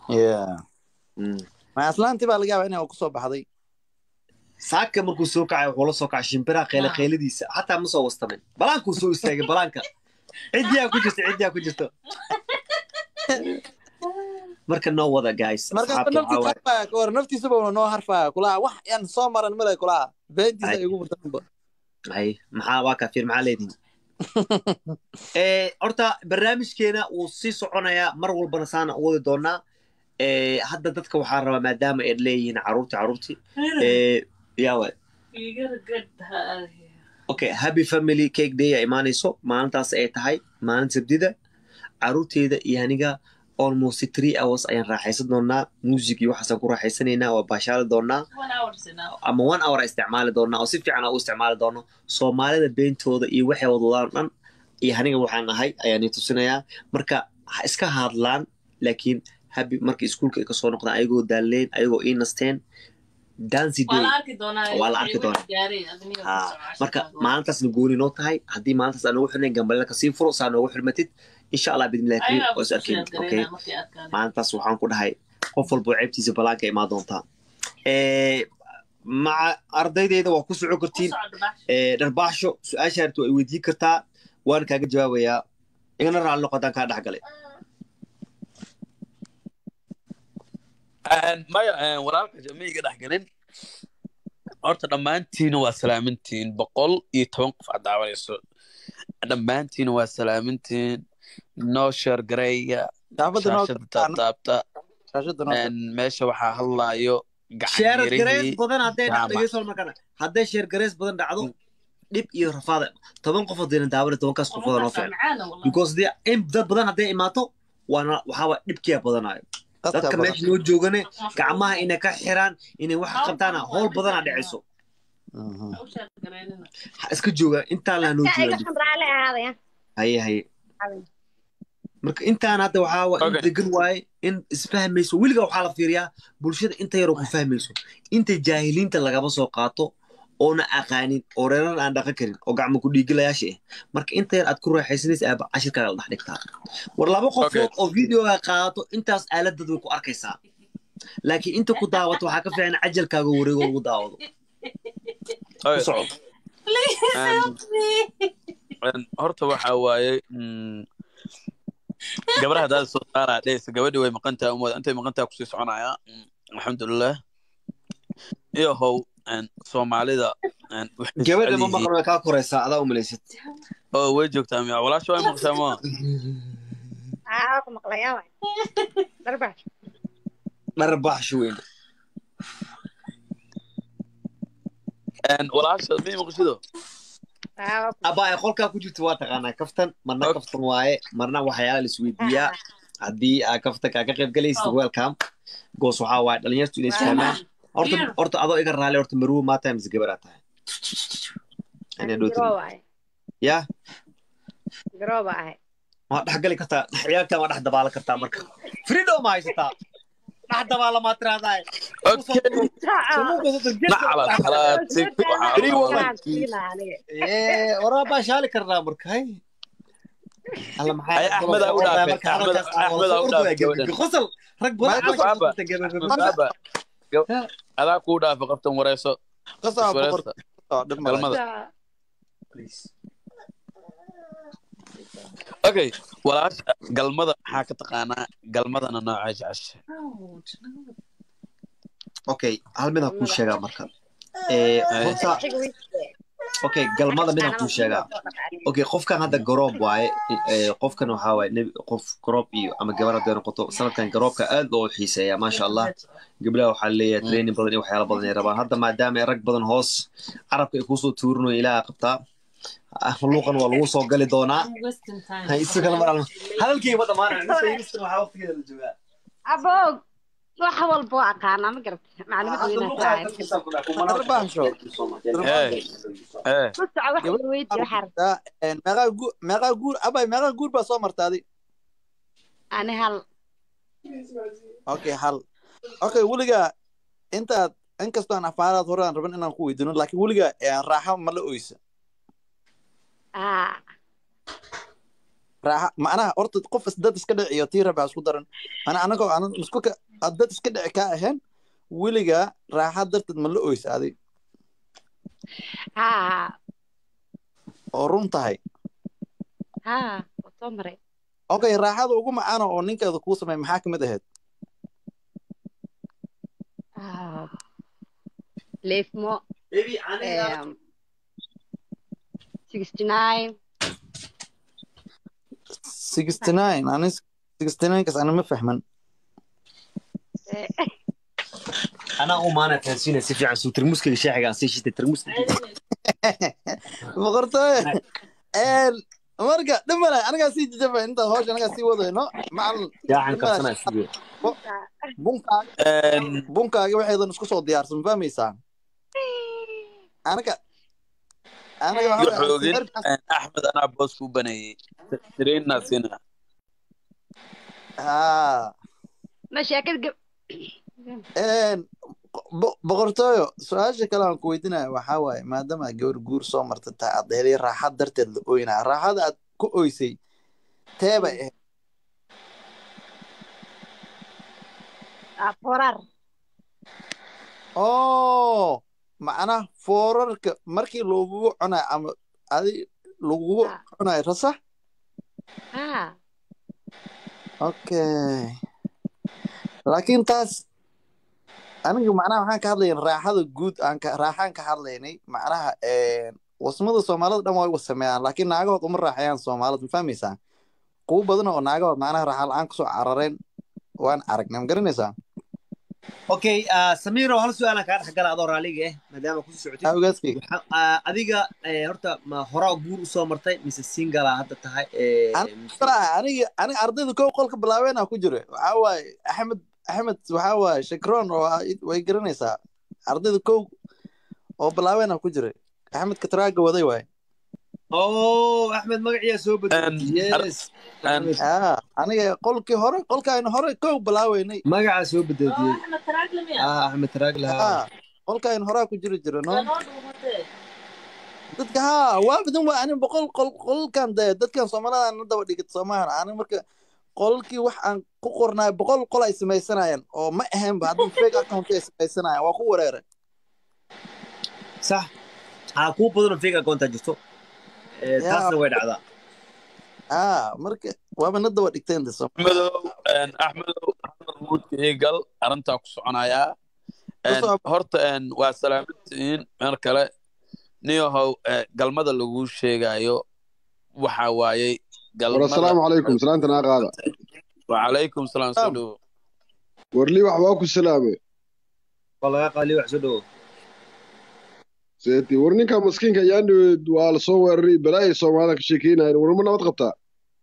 Yeah. Mm. ma aslaantii baa laga yaabaa inay kusoo baxday saaka markuu soo kacay wuxuu la soo kacay shimbiraha qeyle qeyladiisa xataa ma soo wastamin balaankuu soo istaagay balaanka ciddiyaa ku jirta ciddiyaa ku jirta marka noo wada guys marka asxaabta waxaa naftiisa waaye- harfaya ka hor naftiisaba una noo harfaya kulaha wax yaan soo maran male kulaha beentiisa Ay. igu murtanba hay maxaa waa kafiir maxaa leedihin Eh, horta barnaamijkeena wuu sii soconayaa mar walbana saana u wadi doonaa Eh, hadda dadka waxaa rabaa maadaama ay leeyihiin caruurti caruurti Eh, yaa waay You gotta get her out of here. okay happy family cake day ay imaanayso maalintaas ay tahay maalin sabdida caruurteeda iyo aniga almost three hours ayaan raaxaysan doonaa music iyo waxaasaan ku raaxaysanaynaa waa baashaali doonaa One hour's enough. ama one hour isticmaali doonaa oo si fiican aan u isticmaali doono soomaalida beentooda iyo waxay wadwadaan dhan iyo aniga waxaan ahay ayaan i tusinayaa marka ha iska hadlaan laakiin habi marka iskuulka ay kasoo noqdaan ayagoo daaleen ayagoo ii nasteen dancy Waa day la arki doonaa. Waa la arki doonaa. Gaareen, adniga Ha, ku socosho marka baad. maalintaasna gooni noo tahay haddii maalintaas aan noogu xirnayn gambaleel kasii furo saa noogu xirmatid insha allah bidmillahi kariim Ayagaa oo is ku arkin sheegareynaa okay markay arkaan. maalintaas waxaan ku dhahay qof walba ceebtiisa balaanka imaa doontaa Eh, maca ardaydeyda waa ku soco Ku kartiin socdo bax. Eh, dharbaaxsho su-aasha harta ay weydiin kartaa waan kaaga jawaabayaa igana raalli noqo haddaan kaa dhex galay maya walaalka jamiiga dhex gelin horta dhammaantiina waa salaamintiin boqol iyo toban qof aad daawanayso dhammaantiina waa salaamintiin noo sheergareeya shaafada noo shaashada taabtaabta shaashada noo meesha waxaa hadlaayo sheer gareys gacanyaerihii badan hadday jaamac. dhacdo dhegeyso markana hadday sheer gareys badan dhacdo dhib iyo rafaada toban qof hadayna daawana tobankaas qofooda noo Qofkaas fiican macaana wallahi. because dee in dad badan hadday imaato waana waxaaba dhibkiyaa badanayo qadka dadka badan. meesha noo joogane gacmaha inay ka xiraan inay wax qabtaana howl badanaa dhicayso Mhm. Ha u sheegareynina. ha iska jooga intaan laha noo iga jooga xamraale ahaadaya haye haye marka intaan hadda waxaa waa in Okay. degan waaye in isfahmayso weliga waxaa la fiiriyaa bulshada inta yaroo ku fahmayso inta jaahiliinta lagaba soo qaato oona aqaanin oo reeran aan dhaqan karin oo gacmo ku dhiigilayaasha ah marka inta yar aad ku raaxaysanaysa aaba cashirkaaga la dhex dhigtaa war laba qofood oo videoga qaadato intaas aaladad way ku arkaysaa laakiin inta ku daawato waxaa ka fiican cajalkaaga wareego lagu daawado ku soco Please Um, help me. horta waxaa waaye mm, gabadha haddaad soo saaraa dhehaysa gabadhi way maqantaha umooda intay maqantaha kusii soconaya Mm, alxamdulilah iyo how een, soomaalida een, waxay gabadha jecel ma yihiin- maqan way kaa koraysaa adaa umalaysid oo way joogtaa miya walaasha way maqshaa ma aa ku maqlayaa waay darbax dharbaaxsho weyn Een, walaasha miyay maqshido aa abaa ay qolkaa ku jirto waa taqaanaa kaftan marna Ok. kaftan waaye marna waxyaala la isweydiiyaa haddii aa kaftankaa ka qayb galaysid Oh. welcome goos waxaa waaye dhalinyartu inay isfahmaan horta Here. horta adoo iga raali horta maruwo maa tahay mise gabaraa tahay Inay dhowtay. garooba ahay yaa garooba ahay waa dhex gali kartaa ciyaalkan waa dhex dabaalan kartaa marka freedom ma haysataa dhex dabaalamaa tiraahdaa okay nacala salaati waraa baa shaali karnaa marka hay alla maxaa Ay, Axmed aa u dhaafay. Axmed- Axmed aa u dhaafay gabadhan. qosol rag badan Michael caloosha Baba. ku gabagaba. Baba, gab- adaa kuu dhaafa qoftan wareyso qasaa boqor iswareesta oo dhib male. galmada okay walaasha galmada maxaa ka taqaanaa galmadana noocaa jecesha Ouch, no. okay hal midaan kuu sheegaa marka Eh, Ay. horta okay galmada midaan kuu sheegaa okay qofkan hadda garoob waaye eh, qofkan waxaa waaye nebi- qof garoob iyo ama gabar hadday noqoto sanadkan garoobka aad loo xiiseeyaa maasha allah gabdhaha waxaa leeyahay training badan iyo waxyaala badan ay rabaan hadda maadaama ay rag badan hoos carabka ay kuusoo tuurinayo ilaaha qabtaa Ah, luuqan waa lagu soo gali doonaa I'm wasting time. Ha, isu kala maran hadalkii ma dhamaanay mise imistan waxaa waqtigeeda la joogaa aboog wax walba waa aqaanaa ma garata macluumad weynaa Dharbaaxsho. ee ee ku soco wax weydii waxaa rabta Daa, een, meeqaa gu- meeqaa guur abay meeqaa guur baa soo martaaday ani hal okay hal okay weligaa intaad inkastoo aan afaaraad hore aan rabin inaan ku weydiino laakiin weligaa een, raaxa ma la oysa aa raaxa macnaha horta qof is dad iska dhici iyo tii rabaa isku daran mana anagoo aan isku ka aad dad iska dhici kaa ahayn weligaa raaxa darteed ma la oysa adig haa oo run tahay haa waa soo maray okay raaxada ugu macaana oo ninkeeda kuu sameey maxaa kamid ahayd Ah, leefmo Baby, aniga um, 69 sixty nine ani sixty nine kas ana ma fahman eh, anaa u maana fahansiinaya si fiican suu tarmuuskayga shaaxiga aan sii shitay tarmuuska boqortooy een marka dhimale anigaa sii jijaba intaad hawsha anagaa sii wadayno macal yaacan kabsanaa sidee bunkaaga Een, bunkaaga waxaydan isku soo diyaarsan ma fahmaysaa anaga anaga waxa waxaa weeye ogin sawirkaas- een, axmed anaa boos ku baneeyey trainaa sina haa ma sheekad gab een bo- boqortooyo su-aasha kale aan ku weydiinaya waxaa waaye maadaama aad gabar guur soo marta tahay aad helay raaxad darteed la ooynaa raaxada aad ku oysay teebay ahayd ah, forar oo macnaha foorarka markii lagugu cunayo ama adi lagugu Ah. cunayo rasax haa okay laakiin taas aniga macnaha waxaan ka hadlayn raaxada guud aan ka raaxaan ka hadlaynay macnaha een, wasmada soomaalida dhan way wasameeyaan laakiin naagahood uma raaxayaan soomaalida ma fahmaysaa kuwo badan oo naagahood macnaha raaxa la-aan kusoo carareen waan aragnay ma garanaysaa okay ah, samiiro hal su-aalaan kaa dhex gala adoo raaliga ah maadaama kusii socotay awgaaskayga Waxa- ah, adiga eh, horta ma horaa guur usoo martay mise singala hadda tahay eh, An- mise- aniga aniga ardayda kow qolka bilaabeena ku jira waxaa waaye axmed axmed waxaa waaye shakroon oo ah- way garanaysaa ardayda kow oo bilaabeena ku jira axmed katraaga waday waaye oh axmed magaciyaa soo bedelay Een, ar- yes een, Axmed, ah aniga qolkii hore qolkaaynu hore kow bilaaweynay magacaa soo bedelay Axmed Taragle miya? ah axmed taraagla ah qolkaaynu horaa ku jiri jira no Waa noo dhuumatee. dadka haa waa badan waa ani boqol qol qolkan de dadkan soomaalida na daba dhigid soomahan ani marka qolkii wax aan ku qornaay boqol qol ay samaysanayaan oo ma ahaynba haddii fake account ay samaysanayaan waa ku wareeray sax aa kuu badanoo fake akoontaa jirto Eh, Yaa. taasna way dhacdaa ah marka waaba na daba dhigteen de axmedow een, axmedow hadal muudka ii gal arrintaa ku soconayaa Een, Ku soco. horta een, waa salaamadtihiin meel kale niyahow eh, galmada laguu sheegayo waxa waayey war galmada assalaamu calaykum salaanta naa qaada wacalaykum salaam soo dhowo warlii wax waa ku salaame waa laga qaali wax soo dhowo seeti war ninka maskiinka ayaan dhaweyd waa la soo weeraray balaayay soomaalida ka sheekeynayan warma nabad qabtaa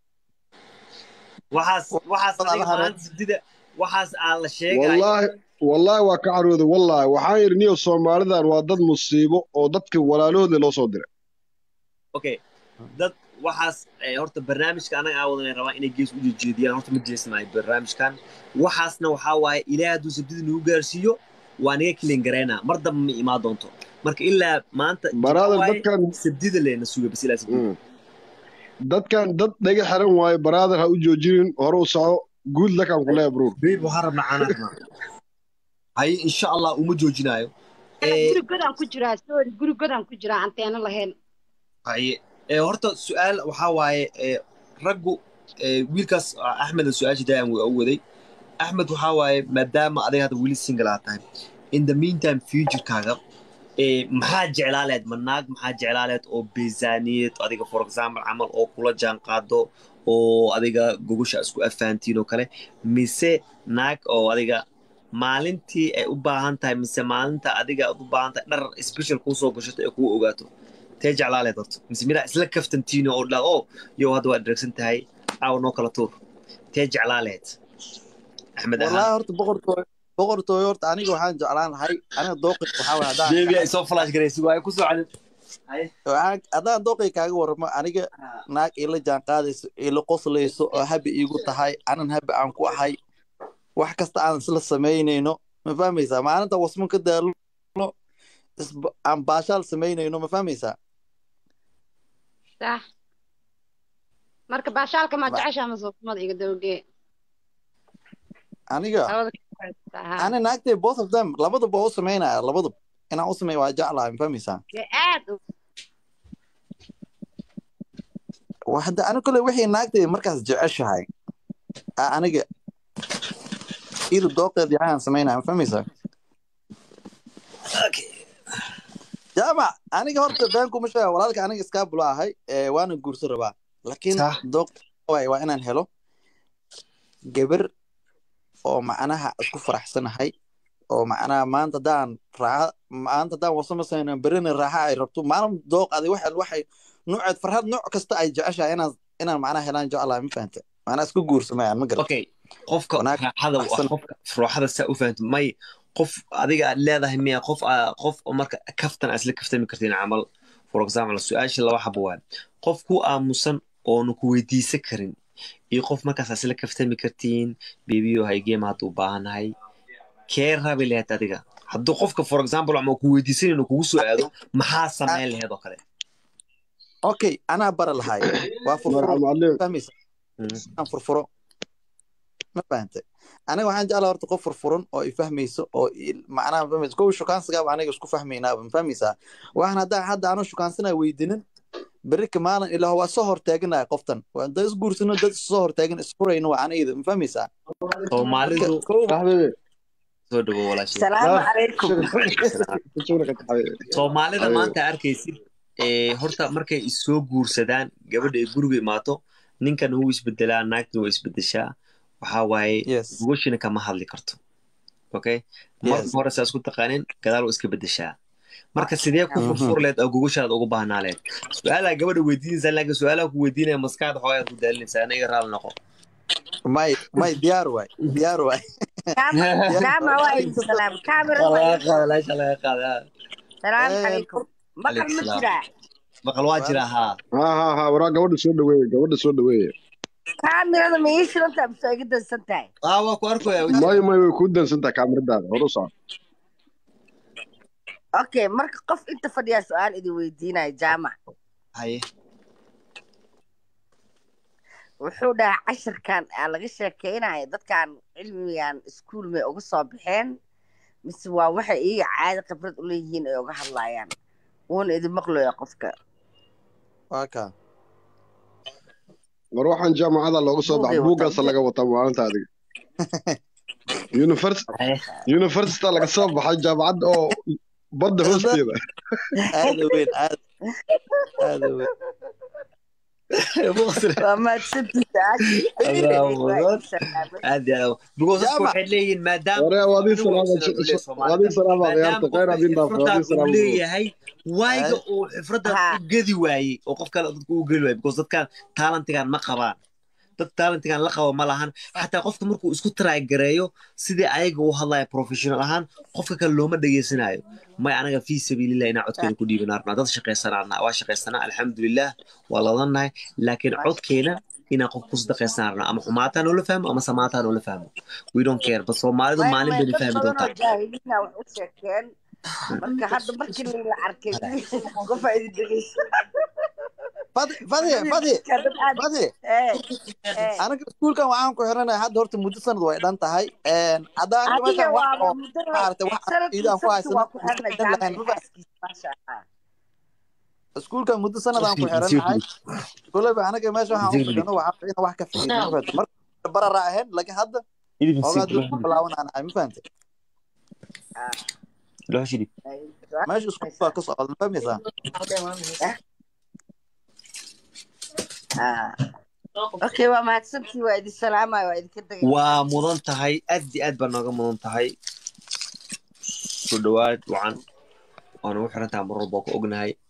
waxaas waxaas Walaal adiga hare. maanta sidida waxaas aan la sheegayo wallaahi wallaahi waa ka carooday wallaahi waxaan yidhi niyo soomaalidan waa dad musiibo oo dadka walaalahooda loo soo diray okay dad waxaas eh, horta barnaamijka anaga aa wadanay rabaa inay gees u jeediyaan horta ma jeesmaayo barnaamijkan waxaasna waxaa waaye ilaahay hadduu sabdida nagu gaarsiiyo waa naga kilin gareynaa mar damba ma imaan doonto marka ilaa maanta Brother, waxaa waaye dadkan- sabdida leena suga bas ilaa sabdida Mm. dadkan dad dhaga xiran waaye baraader ha u joojinin hore u soco guud lakaan ku leeya bruur beeb waxaan rabnaa caanaa rabnaa haye insha allah uma joojinaayo Eh, guri godaan ku jiraa sorry guri godaan ku jiraa anteena lahayn haye ee horta su-aal waxaa waaye ee raggu ee wiilkaas ah, axmed su-aasha daayan waa u waday axmed waxaa waaye maadaama adiga hadda weli single aad tahay in the meantime futurekaaga ee maxaa jeclaaleed ma naag maxaa jeclaaleed oo beesaaniyad adiga for example camal oo kula jaan qaado oo adiga gogosha isku afaantiin oo kale mise naag oo adiga maalintii ay u baahan tahay mise maalinta adiga aad u baahan tahay dhar special kuu soo gashato ee kuu ogaato tee jeclaaleed horta mise midaa isla kaftantiino oo dhaa oo yow hadda waad dheregsan tahay caawa noo kala tuur tee jeclaaleed axmed ahaan wallaahi horta boqortooy boqortooy horta aniga waxaan jeclaan lahay aniga dooqi waxaa waaye haddaan beebi ay soo flash garaysi waaye ku soo calin waxaan haddaan dooqi kaaga warramo aniga naag ila jaan qaadayso ila qoslayso oo habi iigu tahay anan habi aan ku ahay wax kasta aan isla samaynayno ma fahmaysaa maalinta wasman ka daalno isba- aan baashaal samaynayno ma fahmaysaa sax marka baashaalka ma Ba- jeceshaa mase wasmada iga dawgee aniga labada ka haa ani naagtay both of them labadaba waa u samaynaya labadaba inaan u sameeyo waa jeclahay ma fahmaysaa dee aad u Waa hadda ani kole wixii naagtay markaas jeceshahay aa aniga iyada dooqeed yahaan samaynaya ma fahmaysaa jaamac aniga horta been kuma sheega walaalka aniga iskaa bulo ahay ee, waana guursan rabaa laakiin Sax. dooq waay waa inaan helo gabar oo macnaha isku faraxsanahay oo macnaha maanta haddaan raaxa maanta haddaan wasamasayna berina raaxa ay rabto maalin dooq adi waxay waxay nuuceed farxad nooc kasta ay jeceshahay inaan inaan macnaha helaan jeclahay ma fahanta macnaha isku guursamayaan ma garat okay qofka Wanaag raaxada baxsan. qofka raaxada saa u fahanto may qof adiga aad leedahay miya qof aa- qof oo marka kaftan aad isla kaftami kartiin camal for example su-aasha laba xabo waay qof ku aamusan oonu ku weydiisan karin iyo qof markaas aad isla kaftami kartiin bebiyo haygeema hadda u baahannahay kee rabi lahayd adiga hadduu qofka for example ama ku weydiisanayno kugu soo aado maxaa sameyn lahayd oo kale okay anaa bara lahay waa furfuro marxab macalin fahmaysa Mm. aan furfuro ma fahantay aniga waxaan jeclaa horta qof furfuran oo i fahmayso oo i- macnaha ma fahmaysa kow shukaansigaaba aniga isku fahmaynaaba ma fahmaysaa waxaan haddaa hadda aanu shukaansana weydinin berika maalin ilaa waa soo hortaaganaya qoftan waa dad isguursano dad soo hortaagan isfurayno waa anayda ma fahmaysaa soomaalidu kow حبيبي soo dhawo walaashay السلام عليكم شغلك حبيبي soomaalida Ayuu. maanta arkaysid ee, horta markay isoo guursadaan gabadha ay guriga imaato ninkan wuu isbedelaa naagtana waa isbedeshaa waxaa waaye yes gogashina kama hadli karto okay marka Yes. hore saa isku taqaanin gadaal waa iska bedeshaa marka sidee ku Mhm. furfur leed oo gogashaada ugu baahnaa leed su-aalaa gabadha weydiinaysaa laakiin su-aalaha ku weydiinaya maskaxda xoogaad ku daalinaysaa aniga raali noqo may may diyaar waay diyaar waay كاميرا وين السلام كاميرا laga وين qaada laasha laga qaada السلام Eh, عليكم بقر عليك السلام. مجرى maqal waa jira haa ها ها ها ورا gabadha soo dhaweeye gabadha soo dhaweeye كاميرا ما يشيل انت بس قد سنتاي aa waa ku arkaya may may way kuu dansantahay kaamiradaada hor u soco اوكي مرك قف انت فديا سؤال اذا ويدينا جامع haye wuxuu dhahaa cashirkan aa laga sheekeynaya dadkan cilmigan iskuul may uga soo baxeen mise waa waxay iyaga caadi khibrad u leeyihiin ay uga hadlayaan wuuna idin maqlaya qofka waa kaa war waxaan jaamacada looga soo baxay Buugay wataa. buuggaasa laga wataa maalinta adiga Univers- haye university laga soo baxay jaamacadda oo badda hoosteeda aada weyn aada aada weyn waa mahadsantiisa aad iyo aad because dadku Jaamac. waxay leeyihiin maadaama waree waadii anigu salaama sidaan u leeyahay Soomaalida, waadii salaama maadaama ciyaarta khayr qofka adin dhaaf xifradaa waadii uu salaama leeyahay waayiga Ay. uu xifradda Ha. u gedi waayey oo qof kale dadku u geli waayey because dadkan taalentigan ma qabaan dad taalentigan la qabo ma lahan xataa qofka markuu isku try gareeyo sidii ayaga u hadlaya professional ahaan qofka kale looma dhegeysanayo may anaga fii sabiililah inaa codkeena ku dhiibana rabnaa dad shaqaysanaa waa shaqaysanaa alxamdulilah waa ladannahay laakiin codkeena inaan qof ku sadaqaysanaa rabnaa ama xumaataa noola fahmo ama samaataa noola fahmo we don't care bas soomaalidu maalin bayna fahmi doontaa jaahiliina wax u sheekeen marka hadda markii la arkay qofa idin dhegeysa fadi fadi fadi dad aad fadi ee ee aniga iskuulkan waxaan ku xiranaya hadda horta muddo sanad way dhan tahay haddaan adiga meeshan wax waa oo muddo maaragtay wax sanadkii ciidaan ku sanadkii haysano waa ku xirnay idan lahayn jaamaca ma xaaskiisa maasha allah iskuulkan muddo sanadaan ku xiranahay kuleba aniga meesha waxaan u fadhino waxaa in wax ka fiido ma fahamtay marka barara ahayn laakiin hadda hoogaa dib ku bilaawanaan ahay ma fahamtay meesha iskuul baa ka socda ma fahmaysaa Ah. okay waa mahadsantii waa idin salaamaya waa idinka degay waa mudan tahay aad iyo aad baa nooga mudan tahay soo dhawaad wacan waana u xiran tahay mar walba ku ognahay